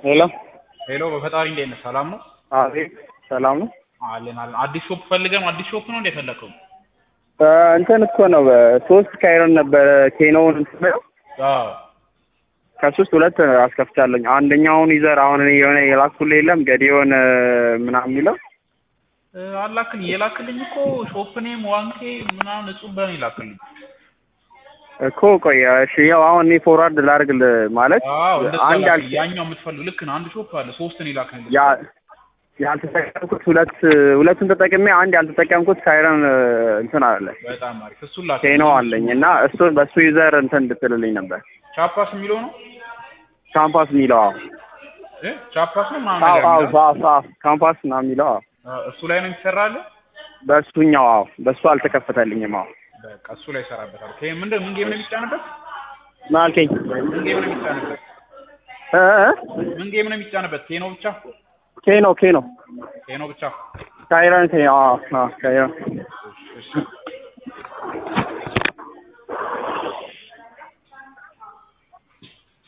ሄሎ ሄሎ በፈጣሪ እንዴት ነህ? ሰላም ነው? አቤት ሰላም ነው። አለን አለን። አዲስ ሾፕ ፈልገን አዲስ ሾፕ ነው እንደ ፈለከው? እ እንትን እኮ ነው ሶስት ካይሮን ነበረ ኬኖውን እንትን ብለው አዎ ከሶስት ሁለት አስከፍቻለኝ። አንደኛውን ይዘር አሁን እኔ የሆነ የላኩልህ የለም ገዲዮን ምናምን የሚለው እ አላክልኝ የላክልኝ እኮ ሾፕ ኔም ዋንኬ ምናምን እጹብ በኔ ላክልኝ። እኮ ቆይ እሺ፣ ያው አሁን እኔ ፎርዋርድ ላድርግልህ ማለት አዎ እንደዛ አንድ ላክልኝ። ያልተ ያኛው የምትፈልግ ልክ ነው። አንድ ሾፕ አለ ሶስት ነው ላክልኝ። ያ ያልተጠቀምኩት ሁለት ሁለቱን ተጠቅሜ አንድ ያልተጠቀምኩት ካይረን እንትን አለ በጣም አሪፍ እሱን ላክልኝ። ኬኖ አለኝ እና እሱን በእሱ ዩዘር እንትን እንድትልልኝ ነበር ቻፓስ የሚለው ነው ካምፓስ የሚለው አዎ እ ቻፓስ ነው ምናምን አዎ ነገር አዎ የሚለው? አዎ አዎ ካምፓስ ምናምን የሚለው አዎ አ፣ እሱ ላይ ነው የሚሰራልህ? በእሱኛው አዎ በእሱ አልተከፈተልኝም አዎ በቃ እሱ ላይ ይሰራበታል። ከ ምንድን ምን ጌም ነው የሚጫንበት? ምን አልከኝ ምን ጌም ነው የሚጫንበት? እ እ? ምን ጌም ነው የሚጫንበት? ኬኖ ብቻ ኬኖ ኬኖ ኬኖ ብቻ። ካይረን ኬኖ አዎ አዎ ካይረን እሺ